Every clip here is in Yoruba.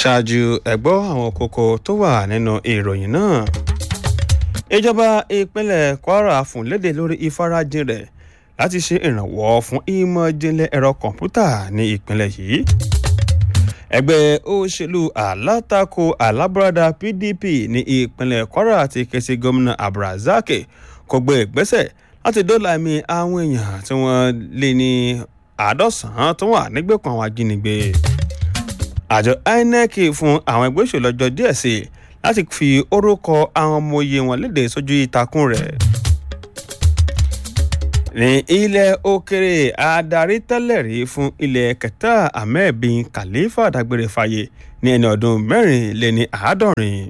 ṣáájú ẹ̀gbọ́ àwọn kókó tó wà nínú ìròyìn náà ìjọba ìpínlẹ̀ kwara fún léde lórí ìfarajìn rẹ̀ láti ṣe ìrànwọ́ fún ìmọ̀ ìjìnlẹ̀ ẹ̀rọ kọ̀ǹpútà ní ìpínlẹ̀ yìí ẹgbẹ́ òṣèlú alátakò alábúradà pdp ní ìpínlẹ̀ kwara ti ké sí gómìnà abdulrasaq kó gbé ìgbésẹ̀ láti dóòlà ẹ̀mí àwọn èèyàn tí wọ́n lé ní àádọ́sàn-án tó wà nígbèkùn àwọn ajínigbé àjọ inec fún àwọn ẹgbẹ́ òṣèlú ọjọ́ díẹ̀ sí i láti fi orúkọ àwọn ọmọ oyè wọn léde sójú ìtàkùn rẹ̀ ní ilẹ̀ òkèrè adarí tẹ́lẹ̀ rí fún ilẹ̀ kẹta ahmed bin khalifa dágbére fáyé ní ẹni ọdún mẹ́rin lé ní àádọ́rin.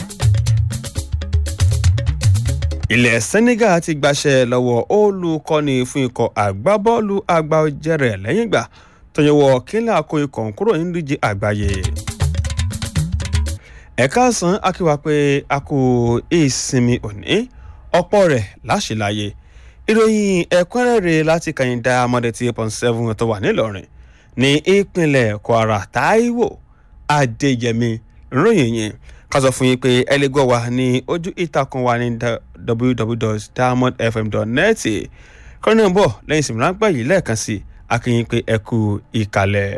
ilẹ̀ senegal ti gbaṣẹ́ lọ́wọ́ olùkọ́ni fún ikọ̀ àgbábọ́ọ̀lù àgbà ọ̀jẹ̀rẹ̀ lẹ́yìn ìgbà tó yẹwọ́ kílà kó ikọ̀ kúrò nínú ìdíje àgbáyé. ẹ̀ka san akíwá pé a kò ìsinmi òní ọ̀pọ̀ rẹ̀ láṣìláyé ìròyìn ẹ̀kúnrẹ́rẹ́ láti kàyìndà amọ̀dẹ̀tì point seven tó wà nílọrin ní ìpínlẹ̀ kwara taiwo adéyẹmí ròyìn yẹn ká sọ fún yín pé ẹ lè gbọ́ wa ní ojú ìtàkùn wa ní www.diamondfm.net kọ́nà ń bọ̀ lẹ́yìn ìsinmi ráńpẹ́ yìí lẹ́ẹ̀kan sí akínyìn pé ẹ kú ìkàlẹ̀.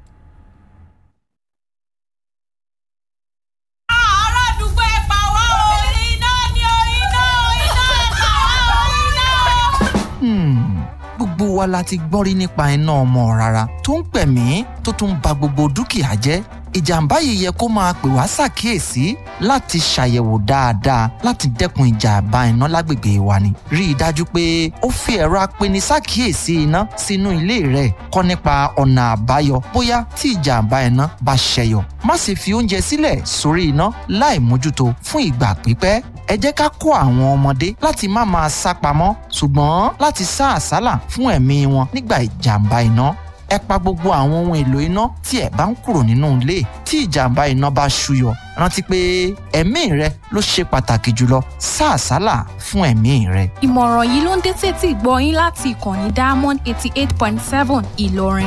gbogbo wa la ti gbọ́ rí nípa iná ọmọ rárá tó ń pẹ̀mí tó tún ba gbogbo dúkìá jẹ́ ìjàmbá yìí yẹ kó máa pè wá ṣàkíyèsí láti ṣàyẹ̀wò dáadáa láti dẹ́kun ìjàmbá iná lágbègbè wa ni. rí i dájú pé ó fi ẹ̀rọ apeni ṣàkíyèsí iná sínú ilé rẹ̀ kọ́ nípa ọ̀nà àbáyọ bóyá tí ìjàmbá iná bá ṣẹyọ. má sì fi oúnjẹ sílẹ̀ sórí iná láì mójútó fún ìgbà pípẹ́ ẹ jẹ́ ká kó àwọn ọmọdé láti má máa sá pamọ́ ṣùgbọ́n láti sá àsálà fún ẹ̀mí wọn nígbà ìjàmbá iná ẹ pa gbogbo àwọn ohun èlò iná tí ẹ bá ń kúrò nínú ilé tí ìjàmbá iná bá ṣúyọ rántí pé ẹ̀mí rẹ ló ṣe pàtàkì jùlọ sá àsálà fún ẹ̀mí rẹ. ìmọ̀ràn yìí ló ń dé tètè gbọ́ yín láti ìkànnì diamond eighty eight point seven ìlọrin.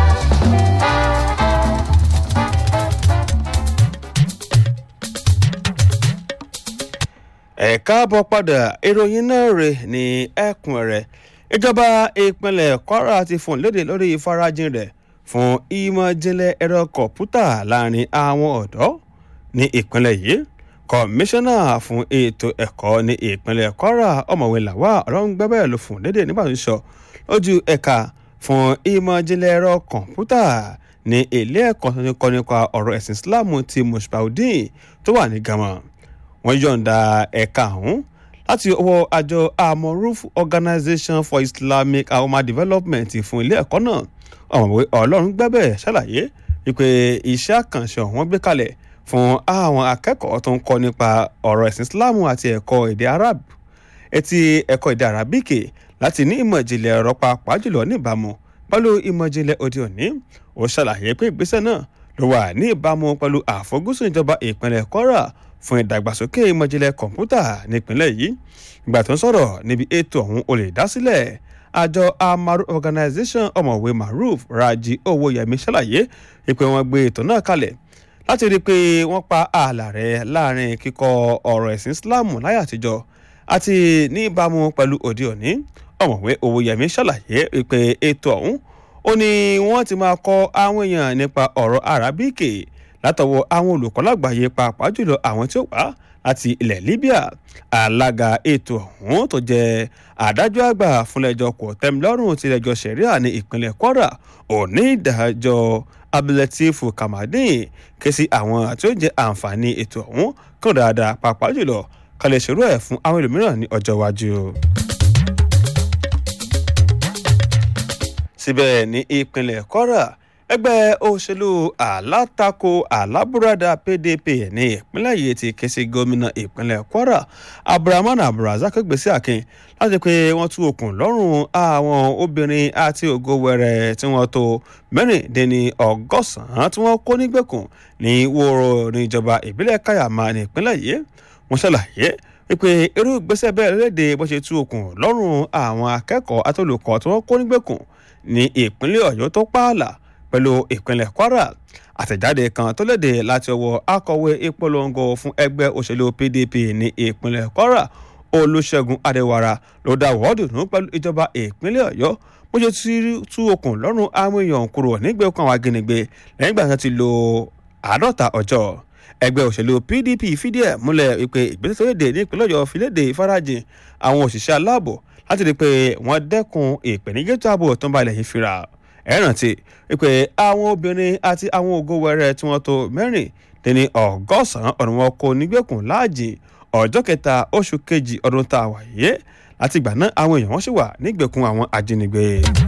ẹ káàbọ̀ padà ìròyìn náà rè ní ẹkùn rẹ̀ ìjọba ìpínlẹ̀ kwara ti fún léde lórí ìfarajìn rẹ̀ fún ìmọ̀-ìjìnlẹ̀ ẹ̀rọ kọ̀ǹpútà láàrin àwọn ọ̀dọ́ ní ìpínlẹ̀ yìí kọmíṣánná fún ètò ẹ̀kọ́ ní ìpínlẹ̀ kwara ọ̀mọ̀wé làwà ọ̀rọ̀ǹgbẹ́bẹ̀ ló fún léde nígbà tó ń sọ lójú ẹ̀ka fún ìmọ̀-ìjìnlẹ̀ ẹ̀rọ kọ̀ǹpútà ní ilé ẹ̀kọ́ tó ń kọ́ nípa ọ̀rọ̀ ẹ̀sìn islam ti mushbaudin tó wà ní gama wọ́n yọ̀ǹda ẹ̀ka ọ̀hún láti ọwọ́ àjọ amoruf organization for islamic ahoma development fún ilé ẹ̀kọ́ náà ọ̀mọ̀wé ọlọ́run gbẹ́bẹ̀ ṣàlàyé wípé iṣẹ́ àkànṣe ọ̀hún gbé kalẹ̀ fún àwọn akẹ́kọ̀ọ́ tó ń kọ́ nípa ọ̀rọ̀ ẹ̀sìn islam àti ẹ̀kọ́ èdè arab etí ẹ̀kọ́ èdè arabike láti ní ìmọ̀ ìjìnlẹ̀ ọ̀rọ̀ pàápàá jùlọ níbàámu pẹ̀lú ìmọ̀ ìjìnlẹ̀ òde òní ó ṣàlàyé pé ìgbésẹ̀ náà ló wà ní ìbámu pẹ̀lú àfojúsùn ìjọba ìpínlẹ̀ kwara fún ìdàgbàsókè ìmọ̀jìnlẹ̀ kọ̀ǹpútà nípínlẹ̀ yìí ìgbà tó ń sọ̀rọ̀ níbi ètò ọ̀hún olè dásílẹ̀ àjọ amaru organization ọ̀mọ̀wé maruf raji owóyẹmí ṣàlàyé ìpè wọn gbé ètò náà kalẹ̀ láti rí i pé wọ́n pa ààlà rẹ̀ láàrin kíkọ́ ọ̀rọ̀ ẹ̀sìn islam láyé àtijọ́ àti ní ìbámu pẹ̀lú òde òní ọ̀mọ̀wé owóyẹmí ṣàlàyé ìpè ètò ọ̀hún ó ní wọ́n ti máa kọ́ àwọn èèyàn nípa ọ̀rọ̀ arábíkì látọwọ́ àwọn olùkọ́ lágbàáyé pàápàá jùlọ àwọn tí ó wá láti ilẹ̀ libya alága ètò ọ̀hún tó jẹ́ adájọ́ àgbà fúnlẹ̀jọ́ kò tẹ́milọ́rùn tilẹ̀jọ́ sẹ̀ríà ní ìpínlẹ̀ kwara òní ìdájọ́ abdulateef kamadin ké sí àwọn tí ó jẹ́ àǹfààní ètò ọ̀hún kàn dáadáa pàápàá jùlọ kalẹ̀ ṣòro ẹ̀ fún àwọn ẹlòmíràn ní ọjọ́ iwájú. síbẹ̀ ní ìpínlẹ̀ kwara ẹgbẹ́ òṣèlú alátakò alábúradà pdp ní ìpínlẹ̀ yìí ti ké sí gómìnà ìpínlẹ̀ kwara abdulrahman abdulrasaq gbèsè akin láti pé wọ́n tú okùn lọ́rùn àwọn obìnrin àti ògo wẹrẹ tí wọ́n tó mẹ́rìndínní ọgọ́sàn-án tí wọ́n kó nígbèkùn ní wòrò níjọba ìbílẹ̀ kayama ní ìpínlẹ̀ yìí wọ́n ṣàlàyé wípé irú ìgbésẹ̀ bẹ́ẹ̀ léde bó ṣe tú okùn lọ́rùn àwọn akẹ́kọ̀ọ́ àti olùkọ́ tí wọ́n kó nígbèkùn ní ìpínlẹ̀ ọ̀yọ́ tó pààlà pẹ̀lú ìpínlẹ̀ kwara àtẹ̀jáde kan tó léde láti ọwọ́ akọ̀wé ìpolongo fún ẹgbẹ́ òṣèlú pdp ní ìpínlẹ̀ kwara olùṣègùn adéwàrà ló dá wọ́ọ̀dùnú pẹ̀lú ìjọba ìpínlẹ̀ ọ̀yọ́ bó ṣe ti tú okùn lọ́rùn àwọn èèyàn kúrò nígbèkùn àwọn ajínigbé lẹ́yìn ìgbà tí wọ́n ti lo àádọ́ta ọjọ́ ẹgbẹ́ òṣèlú pdp fìdí ẹ̀ múlẹ̀ wípé ìgbésẹ̀ tó léde ní ìpínlẹ̀ ọ̀yọ́ fi léde ìfarajìn àwọn òṣìṣẹ́ aláàbò láti rí i pé wọ́n dẹ́kun ìpèníjà ètò ààbò tó ń balẹ̀ yìí fira ẹ rántí wípé àwọn obìnrin àti àwọn ògo wẹrẹ tí wọ́n tó mẹ́rin dín ọgọ́sàn-án ọ̀nà wọn kò nígbèkùn láàjìn ọjọ́ kẹta oṣù kejì ọdún tá a wà yé láti ìgbà náà àwọn èèyàn wọn sì wà nígbèkùn àwọn ajínigbé.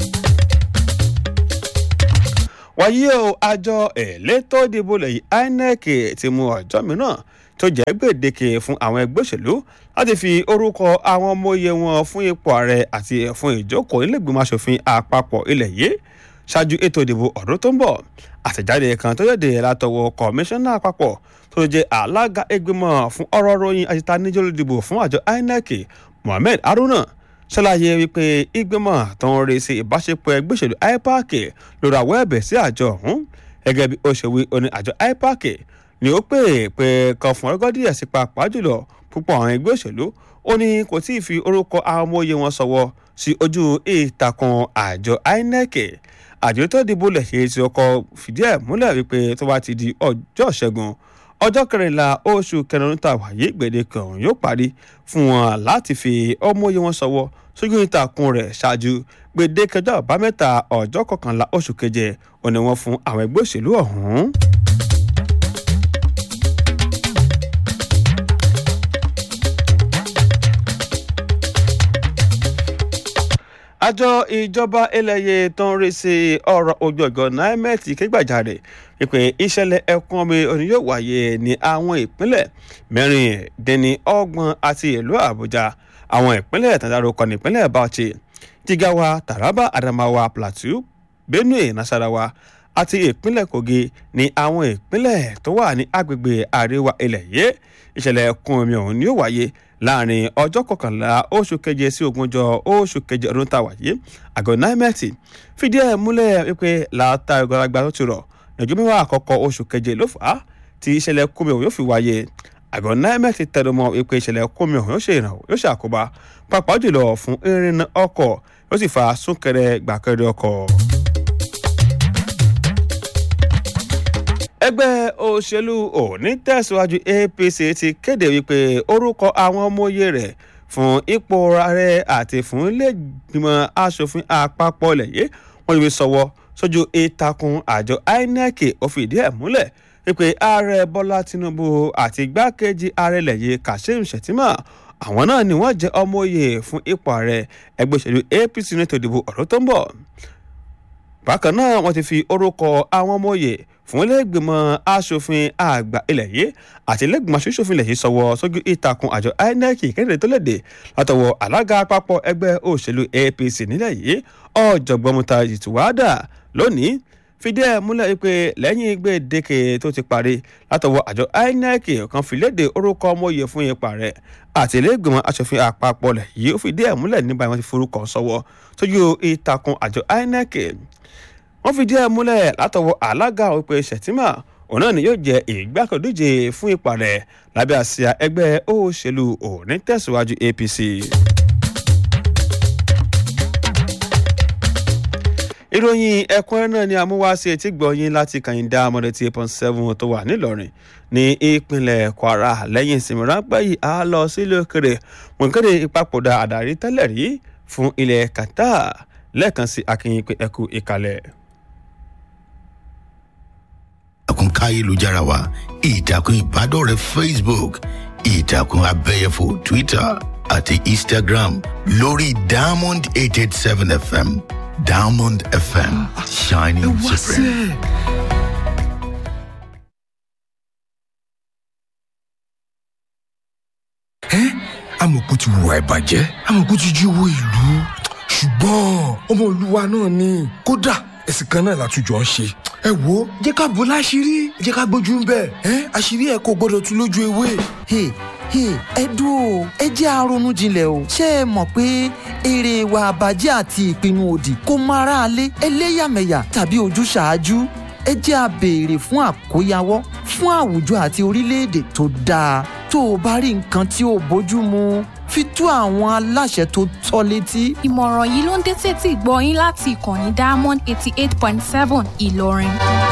wáyé o àjọ elétò ìdìbò lẹ́yìn inec ti mú ọjọ́ mìíràn tó jẹ́ gbèdéke fún àwọn ẹgbẹ́ òṣèlú láti fi orúkọ àwọn ọmọ oyè wọn fún ipò ààrẹ àti fún ìjókòó nílẹ̀gbìmọ̀ asòfin àpapọ̀ ilẹ̀ yìí ṣáájú ètò ìdìbò ọdún tó ń bọ̀ àtẹ̀jáde kan tó yẹ̀dẹ̀ látọwọ́ kọmíṣánná àpapọ̀ tó jẹ́ alága ìgbìmọ̀ fún ọ̀rọ̀ ròyìn àti tanijọ́ ìdìbò fún àjọ inec mohammed haruna ṣàlàyé wípé ìgbìmọ̀ tó ń rí sí ìbáṣepọ̀ ẹgbẹ́ òṣèlú ipac lórí àwọ̀ ẹ̀bẹ̀ sí àjọ ọ̀hún gẹ́gẹ́ bí ó ṣe wí oní àjọ ipac ni ó pè pé kan fún ọgọ́ díẹ̀ sí pàápàá jùlọ púpọ̀ àwọn ẹgbẹ́ òṣèlú ó ní kò tí ì fi orúkọ àwọn ọmọ òye wọn sọ̀wọ́ sí ojú ìtàkùn àjọ inec àjọ tó dìbò lẹ̀ ṣe ti ọkọ̀ fìdí ẹ̀ múlẹ̀ wípé tó bá ti di ọjọ́ ṣẹ́gun ọjọ́ kẹrìnlá oṣù kẹrin tá a wáyé gbèdéke ọ̀hún yóò parí fún wọn láti fi ọmọ òye wọn sọ̀wọ́ sójú ìtàkùn rẹ̀ ṣáájú gbèdéke ọjọ́ àbámẹ́ta ọjọ́ kọkànlá oṣù keje òní wọn fún àwọn ẹgbẹ́ òṣèlú ọ̀hún. àjọ ìjọba eléyè tó ń rí sí ọ̀rọ̀ ojú ọ̀gọ́ nimet kégbàjarè wípé ìṣẹ̀lẹ̀ ẹ̀kún omi òní yóò wáyé ní àwọn ìpínlẹ̀ mẹ́rìndínlọ́gbọ̀n àti ìlú àbújá àwọn ìpínlẹ̀ tàdárúkọ nípínlẹ̀ bauchi jigawa taraba adamawa plateau benue nasarawa àti ìpínlẹ̀ kogi ní àwọn ìpínlẹ̀ tó wà ní agbègbè àríwá ilẹ̀ yìí ìṣẹ̀lẹ̀ ẹ̀kún omi ọ̀hún ni yóò wáyé láàrin ọjọ́ kọkànlá oṣù keje sí ogúnjọ́ oṣù keje ọdún tá a wà yìí àgọ́ nimet fìdí ẹ̀ múlẹ̀ wípé látàrí ọgọ́lágbá tó ti rọ̀ lọ́jọ́ mẹ́wàá àkọ́kọ́ oṣù keje ló fà á tí ìṣẹ̀lẹ̀ kómi ọ̀hún yóò fi wáyé àgọ́ nimet tẹnumọ́ wípé ìṣẹ̀lẹ̀ kómi ọ̀hún yóò ṣe ìrànwọ́ yóò ṣe àkóbá pàápàá jùlọ fún ìrìnnà ọkọ̀ yóò sì fa súnkẹrẹ gbàkẹrẹ ọkọ̀. ẹgbẹ́ òṣèlú òní tẹ̀síwájú apc ti kéde wípé orúkọ àwọn ọmọye rẹ̀ fún ipò ààrẹ àti fún iléègbìmọ̀ asòfin àpapọ̀ lẹ́yìn wọ́n ti fi sọ̀wọ́ sójú ìtàkùn àjọ inec ó fìdí ẹ̀ múlẹ̀ wípé ààrẹ bọ́lá tinubu àti igbákejì ààrẹ lẹ́yìn kashim shettima àwọn náà ni wọ́n jẹ́ ọmọye fún ipò ààrẹ ẹgbẹ́ òṣèlú apc nítorí ìdìbò ọ̀rọ̀ tó ń bọ̀ bákan náà wọ́n ti fi orúkọ àwọn ọmọye fún iléègbìmọ̀ asòfin àgbà ilẹ̀ yìí àti iléègbìmọ̀ asòfin ilẹ̀ yìí sọ̀wọ́ sójú ìtàkùn àjọ inec kéde tó léde látọwọ́ alága àpapọ̀ ẹgbẹ́ òṣèlú apc nílẹ̀ yìí ọ̀jọ̀gbọ́n muta ìtùwádà lónìí fìdí ẹ̀ múlẹ̀ pé lẹ́yìn gbèdéke tó ti parí látọwọ́ àjọ inec kan fi léde orúkọ ọmọye fún ipa rẹ̀ àti iléègbìmọ̀ asòfin àpapọ̀ lẹ̀ yìí ó fìdí ẹ̀ múlẹ̀ nígbà wọn ti forúkọ sọ̀wọ́ sójú ìtàkùn àjọ inec wọ́n fìdí ẹ̀ múlẹ̀ látọwọ́ alága òpè ṣètìmá òun náà ni yóò jẹ́ ìgbàkọ̀díje fún ipa rẹ̀ lábẹ́ àsíá ẹgbẹ́ òṣèlú òní tẹ̀síwájú apc. ìròyìn ẹ̀kúnrẹ́ náà ni amúwáṣe etí gbọ̀nyìn láti kàyíndá amọ̀dé tí eight point seven tó wà nílọrin ní ìpínlẹ̀ kwara lẹ́yìn ìsinmi ráńpẹ́ yìí á lọ sílé òkèrè wọn kéde ìpapòdà àdàrí tẹ́lẹ̀ rí fún ilẹ̀ qatar lẹ́ẹ̀kan sí akínyìn pé ẹkú ìkàlẹ̀ ìtàkùn káyélujára wa ìtàkùn ìbádọ́rẹ̀ẹ́ facebook ìtàkùn abẹ́yẹfò twitter àti instagram lórí diamond eight eight seven fm diamond fm shining supreme. ẹ́ amọ̀kú ti wùwà ìbàjẹ́ amọ̀kú ti jí owó ìlú ṣùgbọ́n ọmọ olúwa náà ni kódà ẹ̀sìn kan náà látújọ ń ṣe ẹ wo jẹ́ ká bò láṣìírí jẹ́ ká gbójú ń bẹ̀ ẹ́ àṣírí ẹ̀ kò gbọ́dọ̀ tú lójú ewé. Hey, Hey, ẹ dúró ẹ jẹ́ àrònú jinlẹ̀ o ṣé ẹ mọ̀ pé èrè ìwà àbàjẹ́ àti ìpinnu òdì kò mọ aráalé ẹlẹ́yàmẹ̀yà tàbí ojúṣàájú ẹ jẹ́ a béèrè fún àkóyawọ́ fún àwùjọ àti orílẹ̀-èdè tó dáa tó o bá rí nǹkan tí ò bójú mu fi tó àwọn aláṣẹ tó tọ́ létí. ìmọ̀ràn yìí ló ń dé sétí ìgbọ́ yín láti ìkànnì diamond eighty eight point seven ìlọrin.